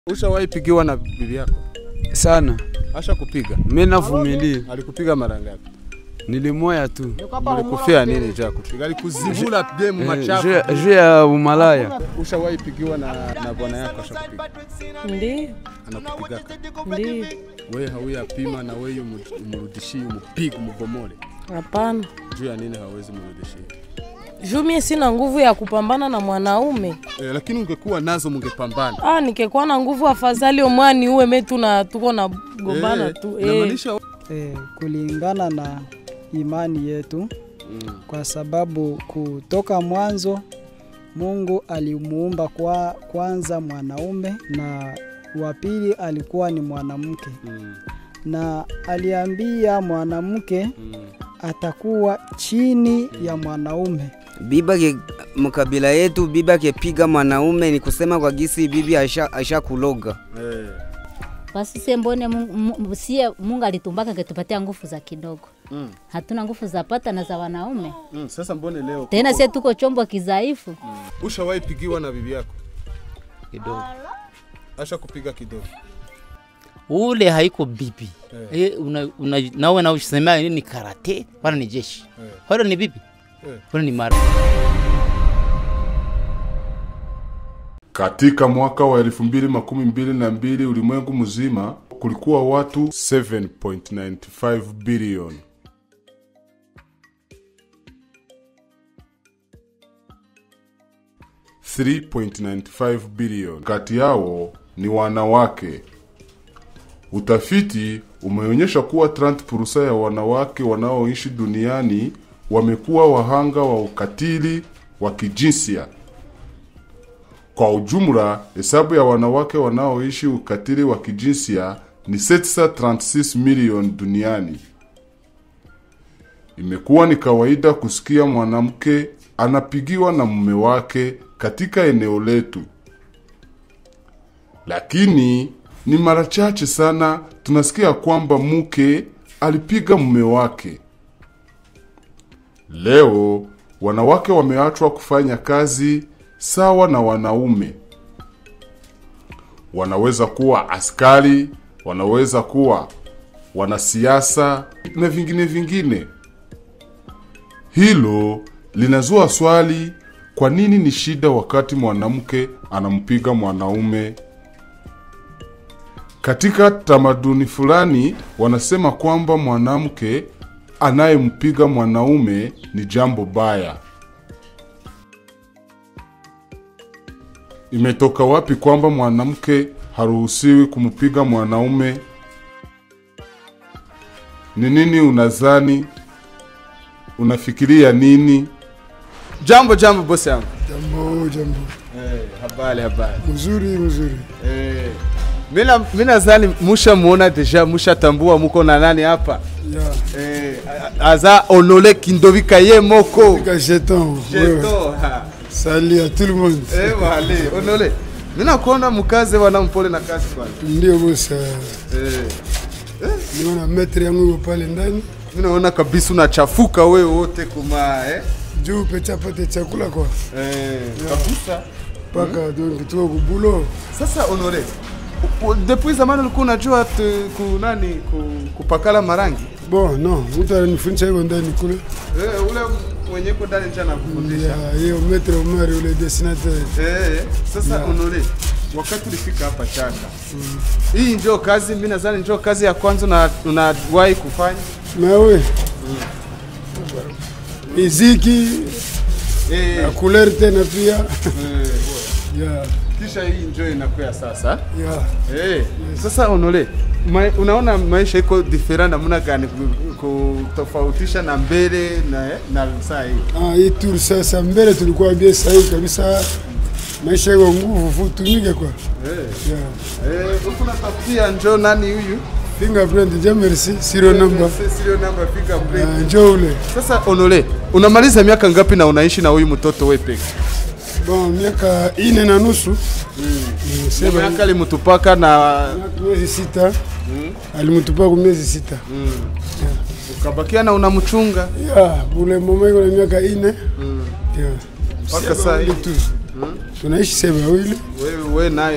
Ushawahi pigiwa na bibi yako? sana. Asha kupiga? Mimi navumilia, Alikupiga mara ngapi? nilimoya tu Alikufia nini cha kupiga? Alikuzibula game Eh, machafu. juu- juu ya umalaya. Ushawahi pigiwa na, na bwana yako asha kupiga? Ndio, Anakupigaka. ndio. Wewe hauya pima na wewe umrudishie umupige umugomole. Hapana, Juu ya nini hawezi mrudishie? juu mie sina nguvu ya kupambana na mwanaume. Eh, lakini ungekuwa nazo mungepambana. Ah, nikekuwa na nguvu afadhali omwani uwe metu na tuko na gombana Eh, tu eh. inamaanisha eh, kulingana na imani yetu, Mm. kwa sababu kutoka mwanzo Mungu alimuumba kwa kwanza mwanaume na wa pili alikuwa ni mwanamke, Mm. na aliambia mwanamke Mm. atakuwa chini ya mwanaume. bibi ake mkabila yetu bibi akipiga mwanaume ni kusema kwa gisi bibi aisha, aisha kuloga Eh. Basi sie mbone Mungu, Mu- sie Mungu alitumbaka ketupatia nguvu za kidogo, Mm. hatuna nguvu za pata na za wanaume Mm. Sasa mbone leo tena, sie tuko chombo kidhaifu. ushawahi pigiwa na bibi yako? kidogo. Asha kupiga kidogo. Ule haiko bibi Eh. eh, una, una, nawe na usemea nini ni karate wala ni jeshi Eh. wala ni bibi Eh. wala ni mara Katika mwaka wa 2022 ulimwengu mzima kulikuwa watu 7.95 bilioni. bilioni kati yao ni wanawake. Utafiti umeonyesha kuwa 30% ya wanawake wanaoishi duniani wamekuwa wahanga wa ukatili wa kijinsia. Kwa ujumla, hesabu ya wanawake wanaoishi ukatili wa kijinsia ni 736 milioni duniani. Imekuwa ni kawaida kusikia mwanamke anapigiwa na mume wake katika eneo letu, lakini ni mara chache sana tunasikia kwamba mke alipiga mume wake. Leo wanawake wameachwa kufanya kazi sawa na wanaume. Wanaweza kuwa askari, wanaweza kuwa wanasiasa na vingine vingine. Hilo linazua swali, kwa nini ni shida wakati mwanamke anampiga mwanaume? Katika tamaduni fulani wanasema kwamba mwanamke anayempiga mwanaume ni jambo baya. Imetoka wapi kwamba mwanamke haruhusiwi kumpiga mwanaume? Ni nini unazani? Unafikiria nini? Jambo jambo bosi yangu. Jambo, jambo. Eh, habari habari. Mzuri, mzuri. Eh. Mina mina zani musha muona deja musha tambua muko na nani hapa? Ya. Eh, a- aza onole kindovika ye moko. Tika jeton. Ouais. Jeto. ha. Salut à tout le monde. Eh, wale, onole. Mina kuona mkaze wana mpole na kazi kwanza. Ndio bosa. Eh. Niona maître yangu yuko pale ndani. Mina naona kabisa unachafuka wewe wote kuma eh. Juu pecha pate chakula kwa. Eh, kabisa. Paka donc tuko kubulo. Sasa onole. u- u- Depuis zamani ulikuwa unajua tu- ku nani ku, kupakala marangi? Bon, non, mtu ananifundisha hivyo ndani kule. Eh, ule mwenye ko ndani nje anakufundisha. Ya, hiyo maître Omar ule dessinateur. Eh, sasa onole. Wakati ulifika hapa Chaka. Hii ndio kazi mimi nadhani ndio kazi ya kwanza na unawahi kufanya. Mais oui. Miziki, Eh, na couleur tena pia. eh, Ya, kisha hii ndio inakuwa sasa. ya. Eh, sasa onole. Ma, unaona maisha iko different namna gani ku- kutofautisha na mbele na na saa hii? Ah, hii tour sasa mbele tulikuwa bia sahihi kabisa. Maisha yako nguvu futumike kwa. Eh. Yeah. Eh, huku natafutia njoo nani huyu? Fingerprint, ja merci. Serial number. Serial number fingerprint. Ah, njoo ule. Sasa Onole, unamaliza miaka ngapi na unaishi na huyu mtoto wewe peke? Bon, miaka ine na nusu. Mm, sema Miaka alimtupaka na miezi sita. Alimtupa kwa miezi sita. ukabakia na unamchunga Ya, ule mama iko na miaka ine. Ya. mpaka Sema saa hii. wawili tu. Tunaishi sema wawili. Wewe wewe naye tu.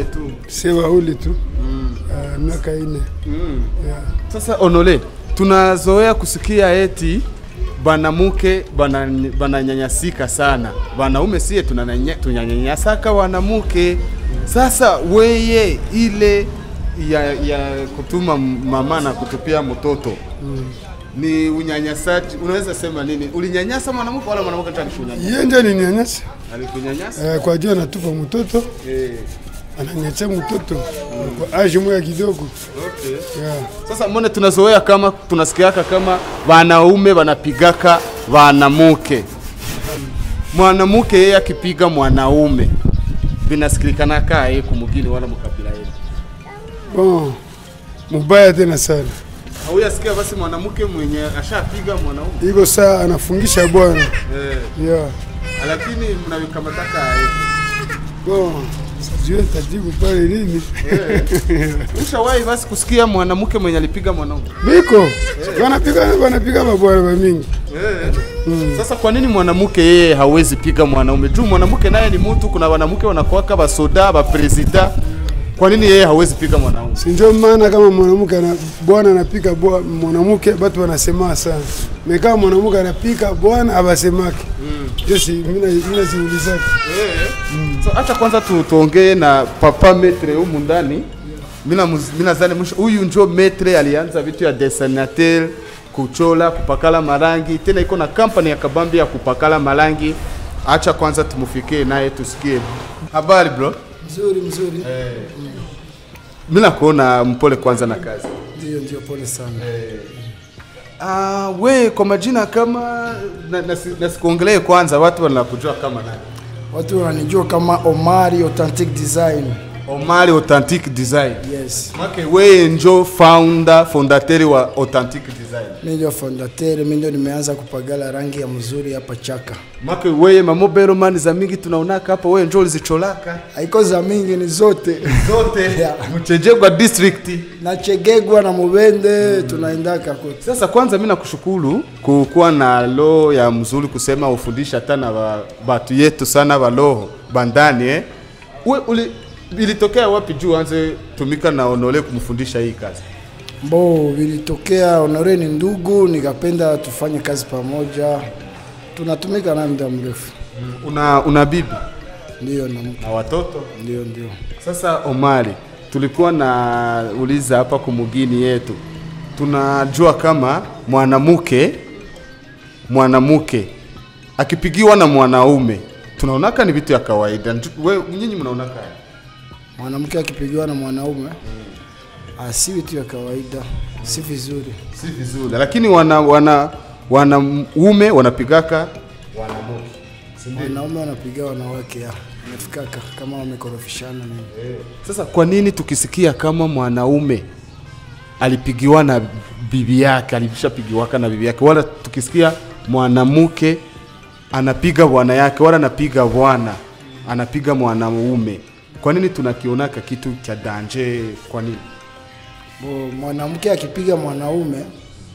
sie wauli tu Ah, miaka ine yeah. Sasa Onole, tunazoea kusikia eti banamuke bana- bananyanyasika sana, wanaume sie tunananya- tunanyanyasaka wanamuke. Sasa weye ile ya, ya kutuma mama na kutupia mtoto ni unyanyasaji, unaweza sema nini? Ulinyanyasa mwanamke wala mwanamke ndiye alikunyanyasa? Yeye ndiye alininyanyasa Alikunyanyasa? Eh, kwa juu anatupa mtoto Eh, ananyanyasa mtoto kwa age moya kidogo okay. yeah. Sasa mbona tunazoea kama tunasikiaka kama wanaume wanapigaka wanamuke, mwanamuke yeye akipiga mwanaume vinasikilikana kaa yeye kumugini wala mukabila yetu. Bon, mubaya tena sana Hauyasikia basi mwanamke mwenye ashapiga mwanaume iko saa anafungisha bwana eh, yeah. lakini mnavikamataka yeye Bon, sijui tajibu pale nini Ushawahi basi kusikia mwanamke mwenye alipiga mwanaume biko wanapiga wanapiga mabwana bamingi eh. Sasa kwa nini mwanamke yeye hawezi piga mwanaume? Juu mwanamke naye ni mtu, kuna wanamke wanakuwaka basoda bapresida. Kwa nini yeye hawezi piga mwanaume? si ndio maana kama mwanamke ana bwana anapika bwa- mwanamke batu wanasema sana me kama mwanamke anapika bwana abasemake ndio si mina mina ziulizaka So acha kwanza tu, tuongee na papa metre humu ndani. Mina muz- mina zani mwisho huyu njo metre alianza vitu ya dessinateur, kuchola, kupakala marangi. Tena iko na kampani ya kabambi ya kupakala marangi. Acha kwanza tumufikie naye tusikie. Habari bro? Mzuri mzuri. Mina kuona mpole kwanza na kazi. Ndio ndio, pole sana. Ah, we kwa majina kama na, nasi- nasikuongelee kwanza, watu wanakujua kama nani? Watu wananijua kama Omari Authentic Design. Omari Authentic Design. Yes. Make we njo founder fondateri wa Authentic Design. Mimi ndio fondateur, mimi ndio nimeanza kupagala rangi ya mzuri hapa Chaka. Make weye mamobelo mani za mingi tunaonaka hapa, we njo ulizicholaka Haiko za mingi ni zote. zote Yeah. Mchejegwa district. Na Chegegwa na Mubende tunaendaka kote. Sasa kwanza mi nakushukuru kukuwa na roho ya mzuri kusema ufundisha hata na ba- batu yetu sana baloho bandani eh. We, uli, ilitokea wapi juu anze tumika na Onole kumfundisha hii kazi? Mbo vilitokea Honore ni ndugu, nikapenda tufanye kazi pamoja. Tunatumika naye muda mrefu. Una, una bibi Ndio na mke. na watoto? Ndio ndio. Sasa Omari, tulikuwa na uliza hapa kumugini yetu, tunajua kama mwanamke mwanamke akipigiwa na mwanaume tunaonaka ni vitu ya kawaida. Nju- We nyinyi mnaonaka aje? Mwanamke akipigiwa na mwanaume ah, si vitu ya kawaida, si vizuri. si vizuri, lakini wana wana wanaume wanapigaka wanamke, si ndio? Wanaume wanapiga wanawake ya nafikaka kama wamekorofishana nini. Sasa kwa nini tukisikia kama mwanaume alipigiwa na bibi yake, alishapigiwaka na bibi yake, wala tukisikia mwanamke anapiga bwana yake, wala anapiga bwana anapiga mwanaume, kwa nini tunakionaka kitu cha danje? Kwa nini? Bo, mwanamke akipiga mwanaume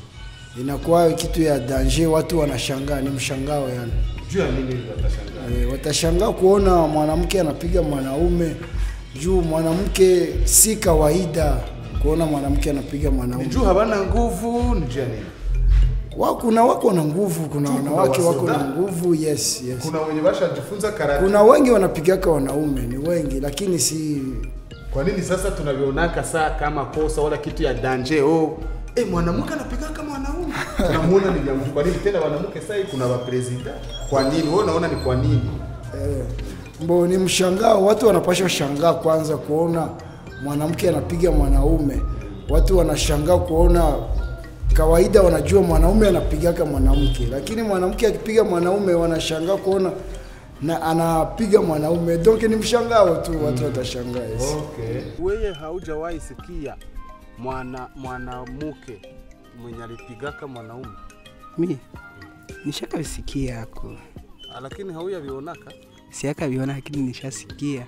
inakuwa kitu ya danger, watu wanashangaa, ni mshangao yani. Juu ya nini watashangaa? E, watashangaa kuona mwanamke anapiga mwanaume juu mwanamke si kawaida kuona mwanamke anapiga mwanaume. Juu hawana nguvu, ni juu ya nini? Wa- kuna wako na nguvu, kuna wanawake wako na wasoda. nguvu, yes, yes. Kuna wenye washajifunza karate. Kuna wengi wanapigaka wanaume, ni wengi, lakini si Kwa nini sasa tunavionaka saa kama kosa wala kitu ya danje? Oh, eh, mwanamke anapiga kama mwanaume. Tunamuona ni jambo. Kwa nini tena mwanamke sasa kuna wa president? Kwa nini? Wewe unaona ni kwa nini? eh, mbo ni mshangao. Watu wanapasha shangaa kwanza kuona mwanamke anapiga mwanaume. Watu wanashangaa kuona kawaida, wanajua mwanaume anapigaka mwanamke, lakini mwanamke akipiga mwanaume wanashangaa kuona na anapiga mwanaume. Donc ni mshangao tu, watu watashangaa. Yes. Okay. Wewe haujawahi sikia mwana mwanamke mwenye alipigaka mwanaume, mi nishakavisikia yako lakini hauyavionaka. siakaviona lakini nishasikia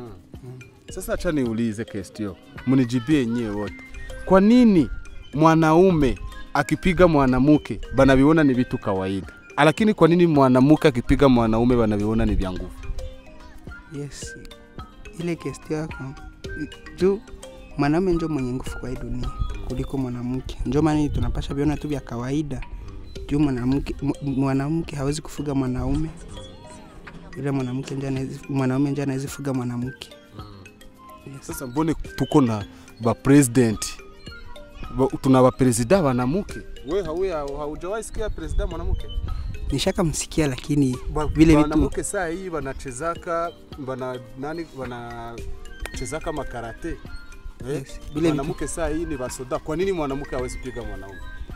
Sasa acha niulize kestio, mnijibie yenyewe wote. Kwa nini mwanaume akipiga mwanamke banaviona ni vitu kawaida, lakini kwa nini mwanamke akipiga mwanaume banaviona ni vya nguvu? yes ile kesti yako juu mwanaume njo mwenye nguvu kwa hii dunia kuliko mwanamke. Njo maana tunapasha viona tu vya kawaida juu mwanamke mu- mwanamke hawezi kufuga mwanaume, ila mwanamke ndio anaweza mwanaume ndio anaweza fuga mwanamke. Sasa mbone tuko na ba president ba, tuna ba president banamuke. We hauwe haujawahi sikia president mwanamke? Nishaka msikia lakini Ba- vile vitu banamuke saa hii banachezaka bana nani banachezaka makarate eh? Yes, vile vitu- mwanamke saa hii ni basoda. Kwa nini mwanamke hawezi piga mwanaume?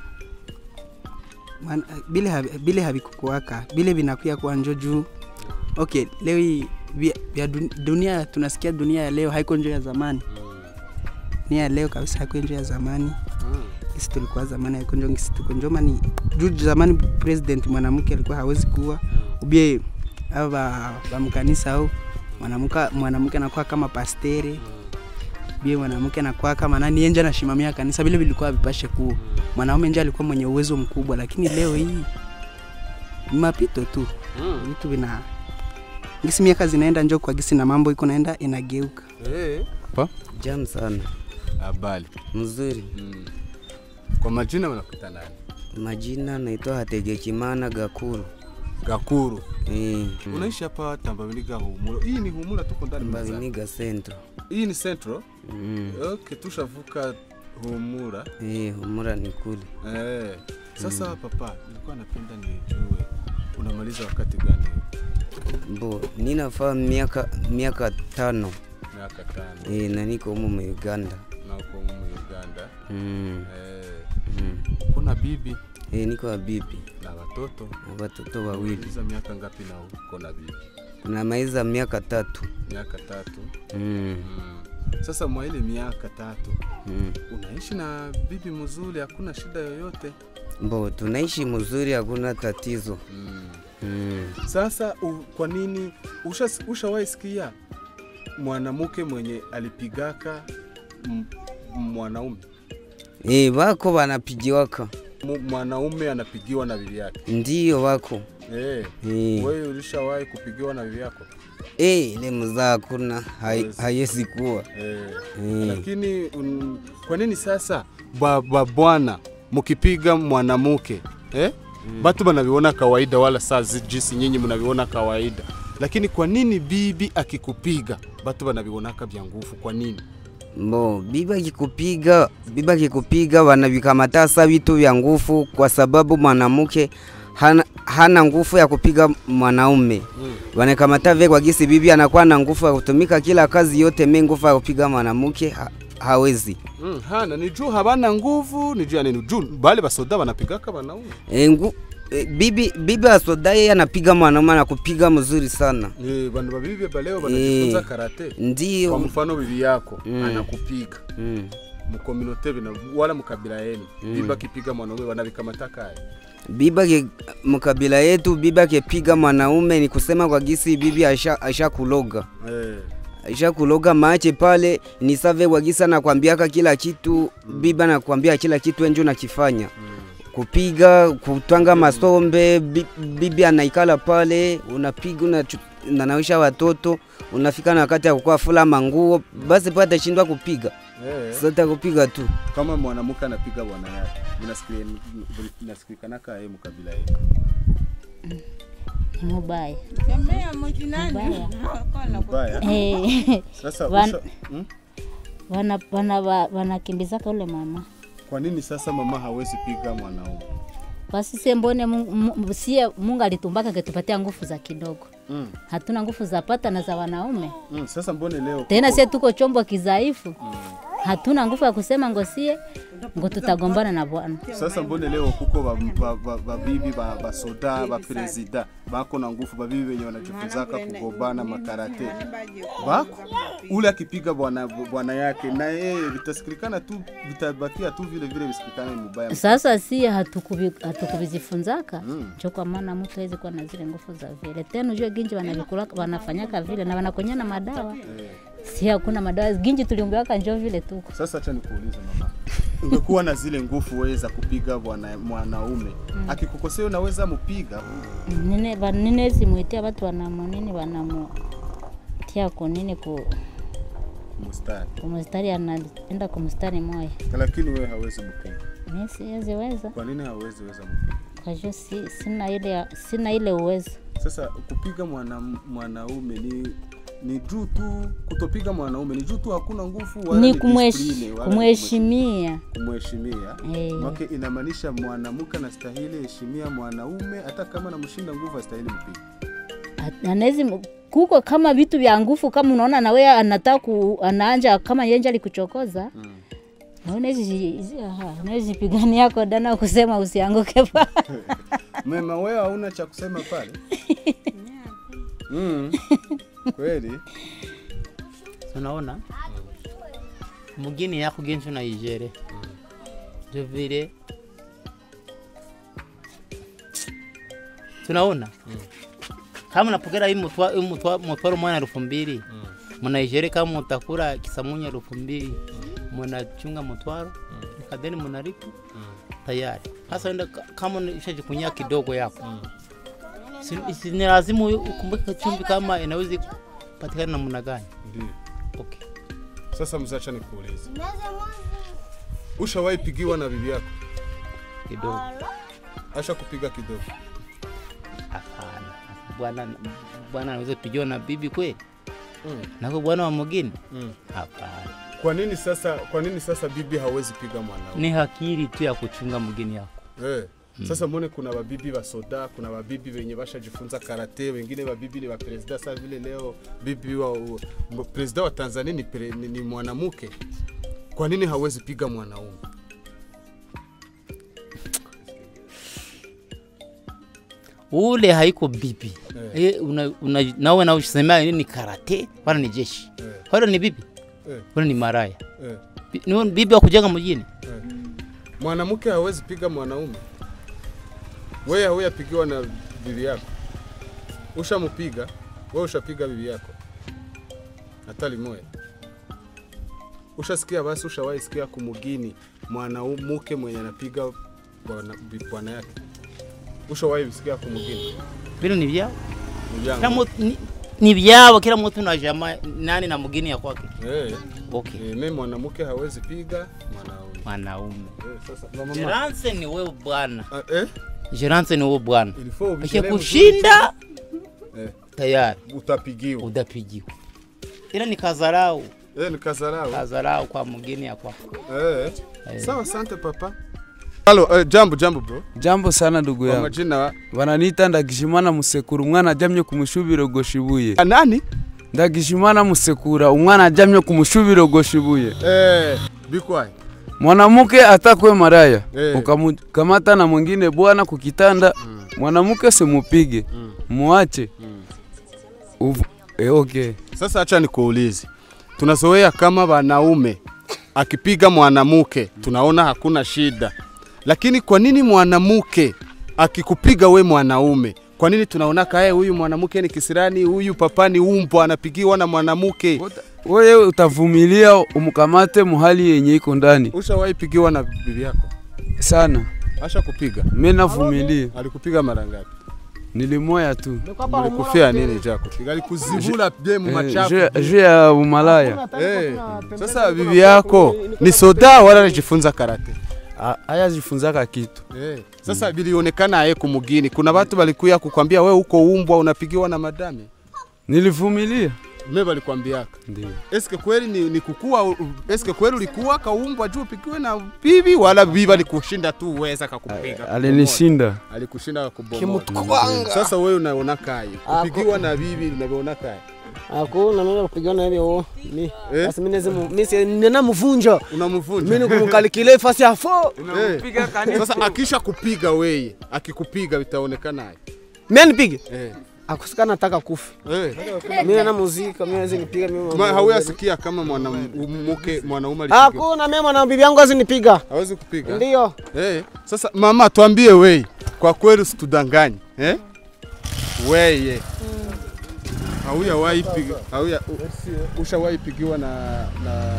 Mwana- bile havi- bile havikukuwaka bile vinakuya kuwa njo juu okay leo hii vya, vya dun- dunia tunasikia dunia ya leo haiko njo ya zamani dunia ya leo kabisa haiko njo ya zamani sisi tulikuwa zamani haiko njo ngisi tuko njo mani juu zamani president mwanamke alikuwa hawezi kuwa ubie ava bamkanisa au mwanamke mwanamke anakuwa kama pastere bie mwanamke anakuwa kama nani enje anashimamia kanisa vile vilikuwa vipashe kuwa mwanaume nje alikuwa mwenye uwezo mkubwa lakini leo hii ni mapito tu vitu vina gisi miaka zinaenda njo kwa gisi na mambo iko naenda inageuka Eh. Pa? Jam sana. Habari. Mzuri. Mm. Kwa majina wanakuita nani? Majina naitwa Hategekimana Gakuru. Gakuru. Eh. Unaishi hapa Tambaviniga Humula. Hii ni Humula tuko ndani mwanza. Tambaviniga Central. Hii ni Central? Mm. Okay, tushavuka Humura. Eh, Humura ni kule. Eh. Sasa papa, nilikuwa napenda nijue unamaliza wakati gani? Mbo, ninafaa miaka miaka tano. Miaka tano. Eh, na niko humu mu Uganda. Na uko humu Uganda. Mm. Eh. Mm. Kuna bibi Eh, niko na bibi na watoto. na watoto wawili. Unamaliza miaka ngapi na uko na bibi? Namaliza miaka tatu. Miaka tatu. Mm. Mm. Sasa mwa ile miaka tatu Mm. unaishi na bibi mzuri, hakuna shida yoyote. Mbo, tunaishi mzuri, hakuna tatizo. Mm. Mm. Sasa u, kwa nini usha, ushawahi sikia mwanamke mwenye alipigaka m- mwanaume Eh, wako wanapigiwaka. Mu- mwanaume anapigiwa na bibi yake? Ndiyo wako. Eh, Eh. wewe ulishawahi kupigiwa na bibi yako? Eh, ile mzaa hakuna, hai- Hawezi. haiwezi kuwa. Eh. Eh. Lakini un, kwa nini sasa ba, ba bwana mkipiga mwanamke eh? Mm. Batu banaviona kawaida, wala saa zi- jinsi nyinyi mnaviona kawaida, lakini kwa nini bibi akikupiga batu banavionaka vya nguvu? Kwa nini? Mbo, bibi akikupiga, bibi akikupiga wanavikamata sa vitu vya nguvu, kwa sababu mwanamke hana, hana nguvu ya kupiga mwanaume Mm. wanakamata vile kwa gisi bibi anakuwa na nguvu ya kutumika kila kazi yote, me nguvu ya kupiga mwanamke ha, hawezi. Mm, hana ni juu habana nguvu, ni juu ya nini? Juu bale basoda banapigaka banaume E, ngu, e, bibi bibi asoda yeye anapiga mwanaume na kupiga mzuri sana. eh, bandu babibi baleo banajifunza Eh, karate. Ndiyo. Kwa mfano bibi yako Mm. anakupiga Mm. mkominote bina wala mkabila yenu Mm. bibi akipiga mwanaume wanavikamataka haya biba ke mkabila yetu bibi akepiga mwanaume ni kusema kwa gisi bibi asha, asha kuloga eh. asha kuloga mache pale ni save kwa gisi anakwambiaka kila kitu bibi anakwambia kila kitu enjo nakifanya kupiga kutwanga masombe bi- bibi anaikala pale unapiga unachu- unanawisha watoto unafika na wakati ya kukua fula manguo basi pale atashindwa kupiga Eh. sasa kupiga tu kama mwanamke anapiga bwana yake inasikikanaka yeye mkabila yenu mubaya Mbaya. Eh, Sasa wan- usha- hmm? wana- wana- wa- wanakimbizaka ule mama kwa nini sasa mama hawezi piga mwanaume wasise mbone Mungu- Mu- sie Mungu alitumbaka ketupatia nguvu za kidogo mm. hatuna nguvu za pata na za wanaume mm. sasa mbone leo tena sie tuko chombo kidhaifu hatuna nguvu ya kusema ngosie ngo tutagombana na bwana sasa mbone leo kuko babibi ba, ba, babibi ba, basoda bapresida bako na nguvu babibi wenye wanajifunzaka kugombana makarate bako ule akipiga bwana bwana yake na yeye vitasikilikana tu vitabakia tu vile vile visikilikane mubaya sasa sie hatukuvi- hatukuvizifunzaka cho kwa maana mtu hawezi kuwa na zile nguvu za vile tena ujue ginji wanavikulaka wanafanyaka vile na wanakonyana madawa si hakuna madawa ginji tuliumbiwaka njo vile tuko Sasa acha nikuulize mama, ungekuwa na zile nguvu weza kupiga bwana mwanaume Mm. akikukosea unaweza mupiga? nine ba- ninezi mwitia watu wanamu nini wanamu tia ku nini ku kumustari, kumustari anaenda kumustari moya. lakini wewe hawezi mpiga. Mimi siwezi weza Kwa nini hawezi weza mpiga? kwa hiyo si, sina ile sina ile uwezo. Sasa kupiga mwana, mwanaume ni ni juu tu, kutopiga mwanaume ni juu tu, hakuna nguvu wala Ni discipline, kumwesh- wala kumheshimia. kumheshimia Eh. make inamaanisha mwanamke anastahili heshimia mwanaume hata kama namshinda nguvu astahili mpiga. anawezi kuko kama vitu vya nguvu, kama unaona na wewe anataka ku, anaanja kama yenje alikuchokoza mm. Unawezi pigania kodana kusema usianguke pa Mema, wewe hauna cha kusema pale mm. Kweli tunaona mugini yako genshi na ijere ndio vile tunaona kama napokera hii mutwa- hii mutwa- mutwaro mwana elfu mbili munaijere kama mutakura kisamunya elfu mbili munachunga mutwaro kadeni munaripu tayari hasa enda ka- kama ishajikunyia kidogo yako si, si ni lazima u- ukumbuke chumvi kama inaweza patikana namna gani ndio. Okay. Sasa mzacha nikuulize, ushawahi pigiwa na bibi yako? Kidogo. Asha kupiga kidogo? Hapana. Bwana bwana anaweza pigiwa na bibi kweli? Mm. Nako bwana wa mgeni? Mm. Hapana. Kwa nini sasa, kwa nini sasa bibi hawezi piga mwanaume? Ni hakiri tu ya kuchunga mgeni yako. Eh. Sasa mwone kuna wabibi wa soda, kuna wabibi wenye bashajifunza karate, wengine wabibi ni wapresida. Sasa vile leo bibi wa u- m- presida wa Tanzania ni, pre, ni, ni mwanamke, kwa nini hawezi piga mwanaume? Ule haiko bibi. Eh. Eh. una, una, nawe na usema nini karate wala ni jeshi. Eh. Wala ni bibi. Eh. Wala ni maraya. Eh. Bi- Ni bibi wa kujenga mjini. Eh. Mwanamke hawezi piga mwanaume. Wewe hauya pigiwa na bibi yako, ushamupiga wewe, ushapiga bibi yako hata limoya. Ushasikia basi, ushawahi sikia kumugini mwanamke mwenye anapiga bwana bi- bwana yake? Ushawahi sikia kumugini? Vile ni vyao. Ni vyangu. Kila mtu ni, ni vyao kila mtu na jamaa nani na mgeni ya kwake. Eh. Okay. Eh, mimi mwanamke hawezi piga mwanaume. Mwanaume. Eh, sasa mama. Jirance ni wewe bwana. Eh? Jirance ni wewe bwana. Ilifo ubishane Akikushinda Eh. tayari utapigiwa. Utapigiwa. Ila ni kazarau. Eh, ni kazarau. Kazarau kwa mgeni ya kwako. Eh. Sawa, asante papa. Halo, eh, jambo jambo bro. Jambo sana ndugu Kwa yangu. majina wa- Wananiita Ndagishimana Musekura umwana ajamye kumushubiro goshibuye. Nani? Ndagishimana Musekura umwana ajamye kumushubiro goshibuye. Eh, bikwai. Mwanamke atakwe maraya Eh. ukamkamata na mwingine bwana kukitanda, mwanamke simupige, muache Uv- eh, okay. Sasa acha nikuulize. Tunazoea kama wanaume akipiga mwanamke tunaona hakuna shida, lakini kwa nini mwanamke akikupiga we mwanaume, kwa nini tunaona kae huyu mwanamke ni kisirani, huyu papa ni umbo anapigiwa na mwanamke? Wewe utavumilia umkamate muhali yenye iko ndani Ushawahi pigiwa na bibi yako? sana. Asha kupiga? Mimi navumilia. Alikupiga mara ngapi? Nilimoya tu. Mlikufia nini cha kupiga? Alikuzibula bie mu Eh, machafu. juu- juu ya umalaya. Eh, sasa bibi yako ni soda wala anajifunza karate? Hayajifunzaka kitu. Eh, sasa bilionekana aye kumugini. Kuna watu walikuya kukwambia we uko umbwa unapigiwa na madame. Nilivumilia. Mimi walikwambiaka. Ndio. Eske kweli ni, ni kukua eske kweli ulikuwa kaumbwa juu upigiwe na bibi wala bibi alikushinda tu uweza kakupiga? Alinishinda. Alikushinda kakubomoa. Kimutwanga. Sasa wewe unaona kai. Kupigiwa na bibi unaona kai. Hakuna mimi kupigana hivyo mi. Eh? Sasa mimi lazima mimi si nina mvunja. Unamvunja. Mimi nikumkalikile fasi ya fo. Eh. Sasa akisha kupiga weye, akikupiga vitaonekana aje? Mimi nipige. Eh. Akusikana nataka kufa. Eh. Mimi na muzika, mimi naweza nipiga mimi. Ma hauya kama mwanamke mwanaume alipiga. Hakuna mimi mwana bibi yangu azinipiga. Hawezi kupiga. Ndio. Eh. Sasa mama tuambie wei, kwa kweli usitudanganye. Eh? Weye. Hauya wahi piga, hauya u- ushawahi pigiwa na na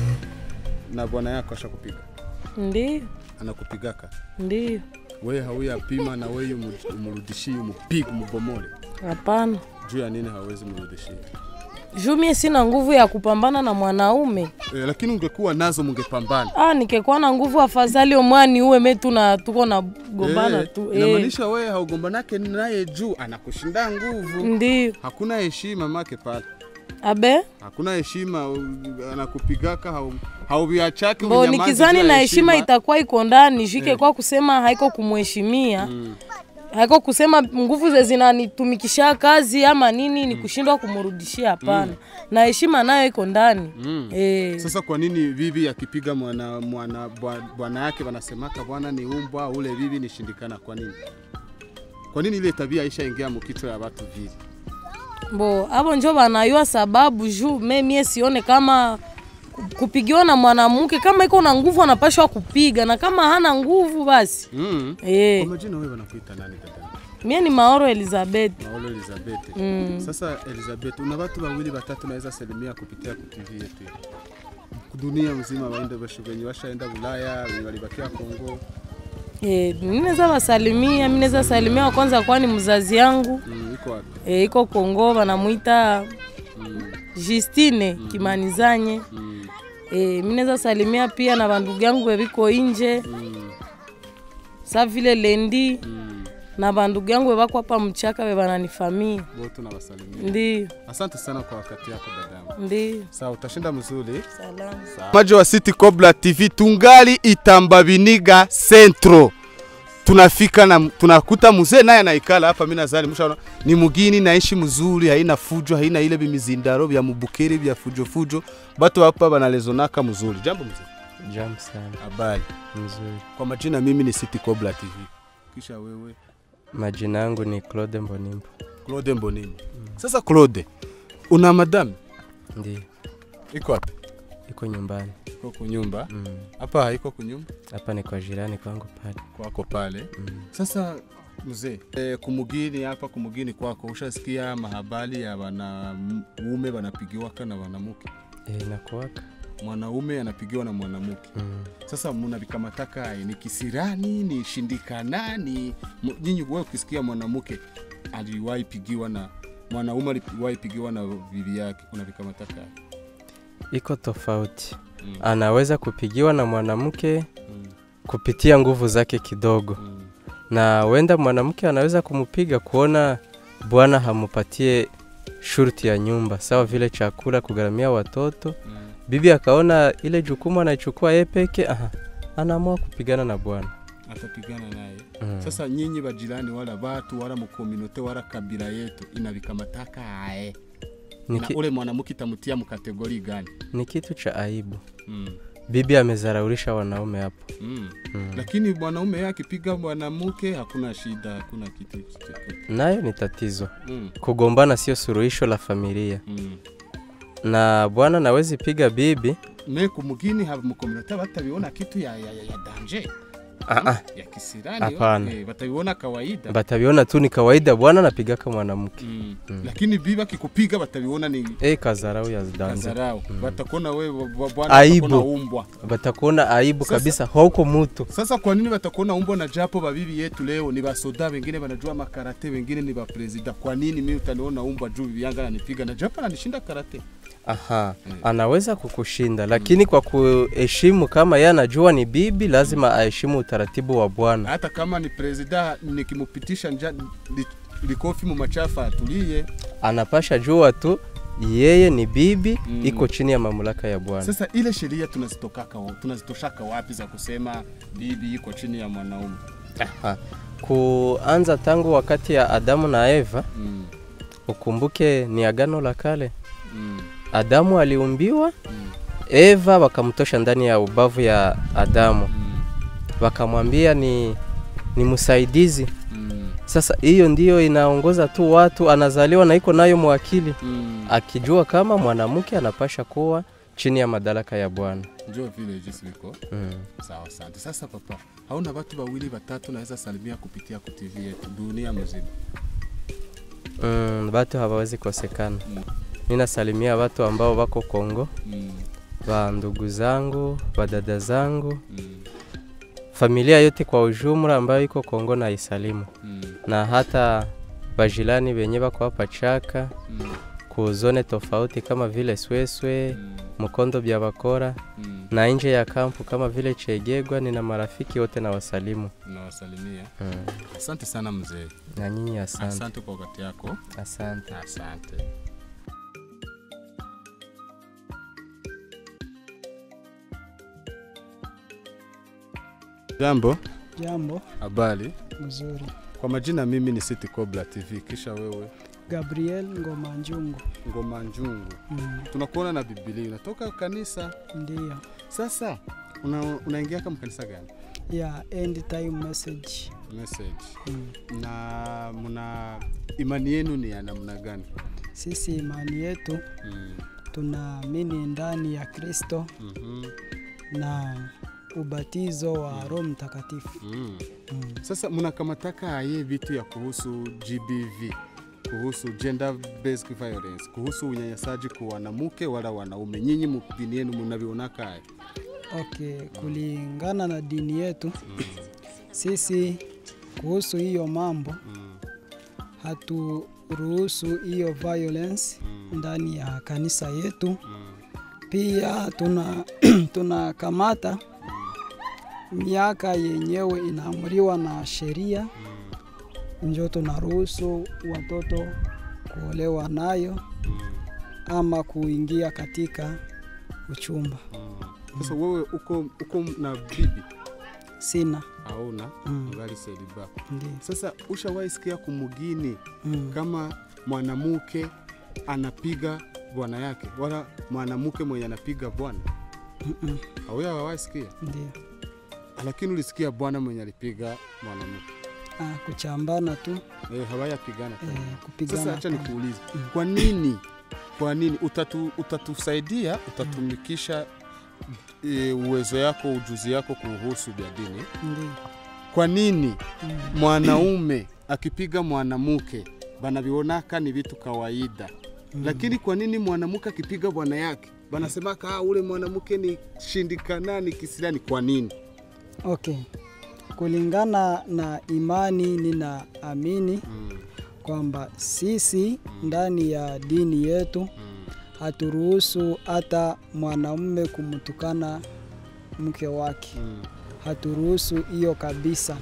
na bwana yako ashakupiga. Ndio, Anakupigaka. ndio. Wewe hauya pima na wewe umrudishie umupige umubomole. Hapana, Juu ya nini hawezi mrudishia? juu mie sina nguvu ya kupambana na mwanaume Eh, lakini ungekuwa nazo mungepambana. ah, nikekuwa na nguvu afadhali omwani uwe me tuna tuko na gombana Eh, tu eh. Inamaanisha wewe haugombanake naye juu anakushinda nguvu. Ndio. Hakuna heshima make pale. abe Hakuna heshima u- anakupigaka hau hauviachaki bo unyamaze nikizani juu ya na heshima itakuwa iko ndani shike Eh. kwa kusema haiko kumheshimia haiko kusema nguvu ze zinanitumikisha kazi ama nini ni kushindwa kumrudishia hapana Mm. na heshima nayo iko ndani Mm. Eh. Sasa kwa nini bibi akipiga mwana mwana bwa- bwana yake wanasemaka bwana ni umbwa, ule bibi ni shindikana? Kwa nini? Kwa nini ile tabia ishaingia mukichwa ya watu vile? bo abo njo banayua sababu juu me mie sione kama ku- kupigiwa na mwanamke kama iko na nguvu anapashwa kupiga na kama hana nguvu basi Mm. Eh. Kwa majina wewe wanakuita nani dada? mie ni maoro elizabeth Maolo Elizabeth. Mm. Sasa Elizabeth, una watu wawili watatu naweza salimia kupitia ku TV yetu. Dunia mzima waende bashu wenye washaenda Ulaya, wenye walibakia Kongo. Eh, mi naweza wasalimia, mi naweza salimia wa kwanza kwani mzazi yangu Mm, iko wapi? eh, iko Kongo wanamuita Justine Kimanizanye. Eh, mi naweza salimia pia na bandugu yangu bebiko inje sa vile Lendi na bandugu yangu bebako hapa mchaka be bananifamia. Wote nawasalimia. Ndio, Asante sana kwa wakati yako dadangu. ndio. Sawa, utashinda mzuri. Salama. Maji wa City Cobra TV tungali Itamba Biniga Centro. Tunafika na tunakuta mzee naye anaikala hapa, mimi nazali mshaona ni mugini naishi mzuri, haina fujo, haina ile bimizindaro vya mubukeri vya fujo fujo. Batu hapa banalezonaka mzuri. Jambo mzee. Jambo sana. Habari. Mzuri. Kwa majina mimi ni City Cobra TV. Kisha wewe Majina yangu ni Claude Mbonimbo. Claude Mbonini. Sasa Claude, una madam? Ndio. Iko wapi? Iko nyumbani. Iko kunyumba? Mm. Hapa haiko kunyumba? Hapa ni kwa jirani kwangu pale. Kwako pale. Sasa mzee, e, kumugini hapa kumugini kwako ushasikia mahabari ya wanaume wanapigiwaka na wanamuke? E, nakuwaka Mwanaume anapigiwa na mwanamke. Mm. Sasa mnavikamataka aye, ni kisirani, ni shindikana, ni mu- nyinyi wewe ukisikia mwanamke aliwahi pigiwa na mwanaume aliwahi pigiwa na bibi yake, unavikamataka aye? iko tofauti. Mm. Anaweza kupigiwa na mwanamke kupitia nguvu zake kidogo, na wenda mwanamke anaweza kumpiga kuona bwana hamupatie shurti ya nyumba, sawa vile chakula, kugharamia watoto. Bibi akaona ile jukumu anaichukua yeye peke, aha, anaamua kupigana na bwana. atapigana naye Mm. sasa nyinyi bajirani wala watu wala mukominote wala kabila yetu inavikamataka aye Ni na ki- ule mwanamke itamutia mkategori gani Ni kitu cha aibu. mm. Bibi amezaraulisha wanaume hapo. Mm. Mm. lakini mwanaume yeye akipiga mwanamke hakuna shida hakuna kitu chochote Nayo ni tatizo. Mm. Kugombana sio suluhisho la familia. Mm. Na bwana nawezi piga bibi me kumugini haba mukominote batabiona kitu ya, ya, ya, ya danje Ah, ah. ya kisirani Hapana. eh, batabiona kawaida batabiona tu ni kawaida, bwana anapigaka mwanamke Mm. Mm. lakini bibi akikupiga batabiona ni Eh, kazarau ya danje. kazarau batakuona wewe bwana Aibu. batakuona umbwa Batakuona aibu Sasa- kabisa, hauko mutu. Sasa kwa nini watakuona umbo na japo babibi yetu leo ni basoda, wengine wanajua makarate, wengine ni bapresida. Kwa nini mimi utaniona umbwa juu bibi yangu ananipiga na japo ananishinda karate? Aha, anaweza kukushinda lakini kwa kuheshimu, kama yeye anajua ni bibi, lazima aheshimu utaratibu wa bwana. Hata kama ni presida, nikimupitisha nja li, likofi mu machafa atulie. Anapasha jua tu yeye ni bibi, Mm. iko chini ya mamlaka ya bwana. Sasa ile sheria tunazitokaka wa- tunazitoshaka wapi za kusema bibi iko chini ya mwanaume? Aha. Kuanza tangu wakati ya Adamu na Eva, Mm. ukumbuke ni agano la kale. Mm. Adamu aliumbiwa, Eva wakamtosha ndani ya ubavu ya Adamu, wakamwambia ni, ni msaidizi. Sasa hiyo ndiyo inaongoza tu watu, anazaliwa na iko nayo mwakili Mm. akijua kama mwanamke anapasha kuwa chini ya madaraka ya bwana. Njoo vile jinsi liko. Mm. Sawa, asante. Sasa papa, hauna watu wawili watatu naweza salimia kupitia ku TV yetu dunia mzima? Mm, watu hawawezi kosekana. Ninasalimia watu ambao wako Kongo, Mm. wa ndugu zangu, wa dada zangu, familia yote kwa ujumla ambayo iko Kongo na isalimu Mm. na hata bajilani wenye wako hapa Chaka Mm. kuzone tofauti kama vile Sweswe, Mkondo bya Bakora na nje ya kampu kama vile Chegegwa. Nina marafiki wote na wasalimu. Nawasalimia. Mm. Asante sana mzee. Na nyinyi asante. Asante kwa wakati yako. Asante. Asante. Jambo. Jambo. Habari. Mzuri. Kwa majina mimi ni City Cobra TV, kisha wewe Gabriel Ngoma Njungu. Ngoma Njungu. Mm. Tunakuona na Biblia, unatoka kanisa. Ndiyo. Sasa una, unaingia kama kanisa gani? Ya end time message. Message. Mm. Na mna imani yenu ni ya namna gani? Sisi imani yetu Mm. tunaamini ndani ya Kristo Mhm. na ubatizo wa Roho Mtakatifu. Mm. Mm. Sasa mnakamataka aye vitu ya kuhusu GBV, kuhusu gender based violence, kuhusu unyanyasaji kwa wanamke wala wanaume, nyinyi mu- dini yenu mnavionaka aye? Okay, kulingana na dini yetu sisi kuhusu hiyo mambo haturuhusu hiyo violence ndani ya kanisa yetu. Pia tuna tunakamata miaka yenyewe inaamriwa na sheria, njo tunaruhusu watoto kuolewa nayo ama kuingia katika uchumba. Sasa wewe uko, uko na bibi Sina. auna Mm. ngali seliba. Ndiyo. Sasa ushawahi sikia kumugini Mm. kama mwanamke anapiga bwana yake wala mwanamke mwenye anapiga bwana? Mm-mm. Auya hawahi sikia? Ndiyo. Lakini ulisikia bwana mwenye alipiga mwanamke Ah, kuchambana tu eh, hawayapigana eh, kupigana. Sasa acha hapana. nikuulize, kwa nini kwa nini utatu, utatusaidia utatumikisha e, uwezo yako ujuzi yako kuhusu vya dini? Ndiyo. Kwa nini Mm. mwanaume akipiga mwanamke banavionaka ni vitu kawaida Mm. lakini kwa nini mwanamke akipiga bwana yake banasemaka ah, ule mwanamke ni shindikana ni kisilani? Kwa nini? Okay. Kulingana na imani ninaamini kwamba sisi ndani ya dini yetu haturuhusu hata mwanamume kumtukana mke wake, haturuhusu hiyo kabisa.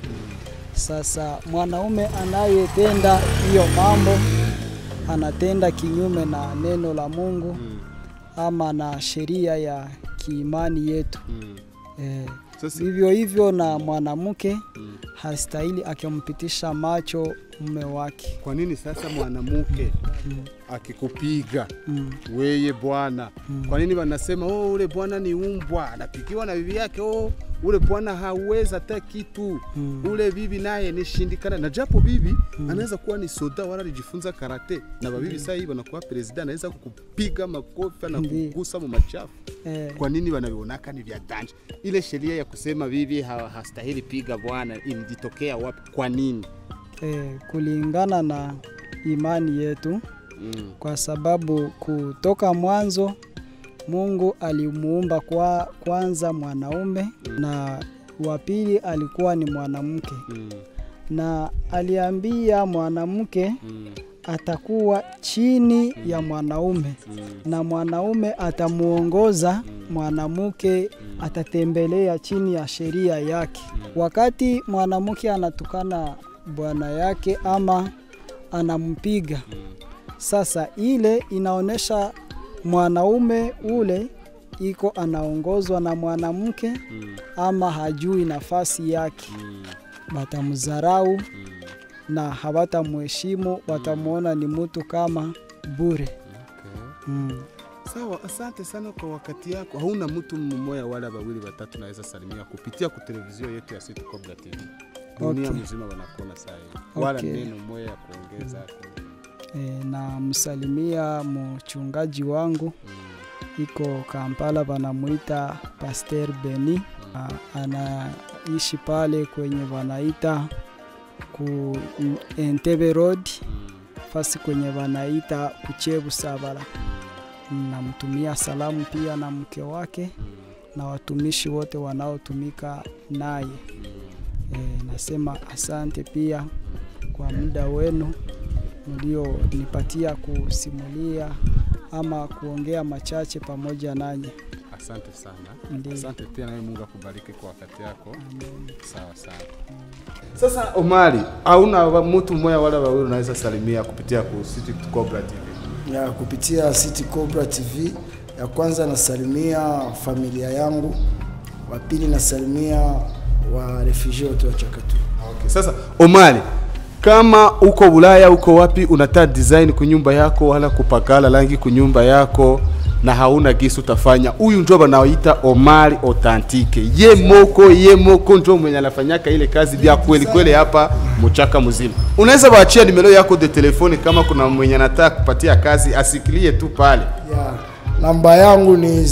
Sasa mwanaume anayetenda hiyo mambo anatenda kinyume na neno la Mungu ama na sheria ya kiimani yetu. Eh, vivyo hivyo na mwanamke hastahili akimpitisha macho mume wake. Kwa nini sasa mwanamke akikupiga weye bwana, kwa nini wanasema oh, ule bwana ni umbwa, anapigiwa na bibi yake oh, ule bwana hawezi hata kitu ule bibi naye ni shindikana. Na japo bibi anaweza kuwa ni soda wala alijifunza karate, na babibi sasa hivi wanakuwa president, anaweza kukupiga makofi na kugusa mu machafu Eh. kwa nini wanavionaka ni vya danje? Ile sheria ya kusema bibi ha, hastahili piga bwana ilitokea wapi? Kwa nini? eh, kulingana na imani yetu Mm. kwa sababu kutoka mwanzo Mungu alimuumba kwa kwanza mwanaume na wa pili alikuwa ni mwanamke na aliambia mwanamke atakuwa chini ya mwanaume na mwanaume atamuongoza mwanamke atatembelea chini ya sheria yake. Wakati mwanamke anatukana bwana yake ama anampiga, sasa ile inaonyesha mwanaume ule iko anaongozwa na mwanamke ama hajui nafasi yake, batamdharau na hawatamheshimu, watamwona ni mtu kama bure. Mm. Sawa, asante sana kwa wakati yako. Hauna mtu mmoja wala wawili watatu naweza salimia kupitia ku televizio yetu ya City Cobra TV. Dunia Okay. mzima wanakuona saa hii. Wala Okay. neno moja ya kuongeza. E, na msalimia mchungaji wangu iko Kampala, wanamuita Pasteur Beni. A- Anaishi pale kwenye wanaita ku Entebbe Road, fasi kwenye wanaita Kuchebu Sabala. Namtumia salamu pia na mke wake na watumishi wote wanaotumika naye. E, nasema asante pia kwa muda wenu mlionipatia kusimulia ama kuongea machache pamoja nanyi. Asante sana. Ndiyo. Asante pia nawe Mungu akubariki kwa wakati yako. Sawa sawa. Sasa Omari, hauna wa- mtu mmoja wala wawili unaweza salimia kupitia ku City Cobra TV? ya kupitia City Cobra TV. Ya kwanza nasalimia familia yangu, wa pili nasalimia wa refugee wote wa Chakatu. Okay. Sasa Omari, kama uko Ulaya uko wapi, unataka design kunyumba yako wala kupakala rangi kunyumba yako na hauna gisi utafanya, huyu ndio banaoita Omari Authentique. Ye moko ye moko ndio mwenye anafanyaka ile kazi bya kweli kweli hapa mchaka mzima. Unaweza waachia nimero yako de telefoni kama kuna mwenye anataka kupatia kazi asikilie tu pale. Ya, namba yangu ni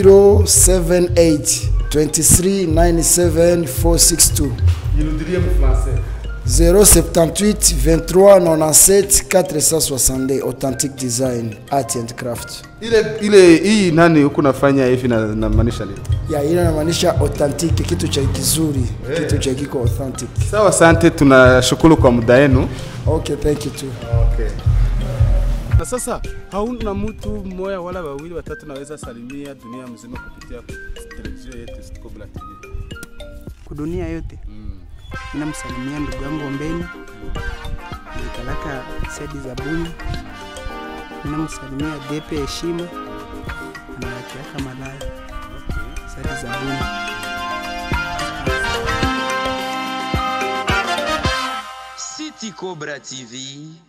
078 23 97 462 Irudilie mu français. 078 23 97 462 Authentic Design Art and Craft. Ile ile hii nani huku nafanya hivi na na maanisha nini? Ya, ile inamaanisha authentic, kitu cha kizuri, kitu cha kiko authentic. Sawa, asante, tunashukuru kwa muda wenu. Okay, thank you too. Okay. Na sasa hauna mtu mmoja wala wawili watatu naweza salimia dunia mzima kupitia televisheni yetu City Cobra TV. kudunia yote ninamsalimia ndugu yangu Ombeni Nikalaka Sedi Zabuni, ninamsalimia Depe Heshima anawakiaka Malaya Sedi Zabuni. City Cobra TV